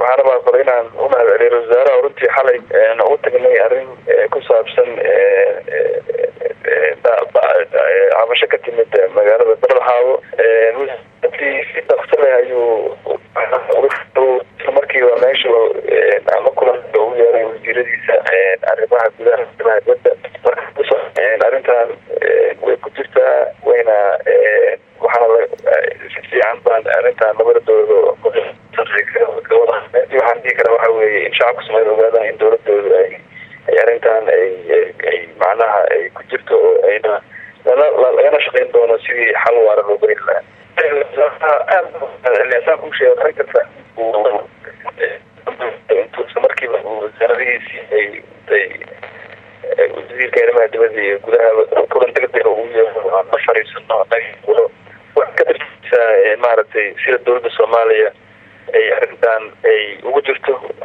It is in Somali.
waxaan rabaa kale inaan u mahad celiyo wasaaraha runtii xalay u tagnay arrin ku saabsan cabasho ka timid magaalada barlxaawo si daksale ayuu isla markiiba meesha ama kulan ugu yeeray wasiiradiisa arrimaha gudaha arrimaha dibadda marka arrintan way ku jirtaa wayna waxaana si fiican baan arrintan labada dowlado waxaan dhihi karaa waxa weeye in shacabka soomaalida ogaadaan in dowladooda ay ay arrintan ay ay macnaha ay ku jirto oo ayna lagana shaqeyn doono sidii xal waara loo beri lahaa aad ku sheega arrin kasta intuu isla markiiba wasaaradihiisii ay ay wasiirka arrimaha dibadda iyo gudaha kulan degdeg ugu yeero aan la fariisano waxay ka tirtisaa maaragtay sida dowladda soomaaliya ay arrintan ay ugu jirto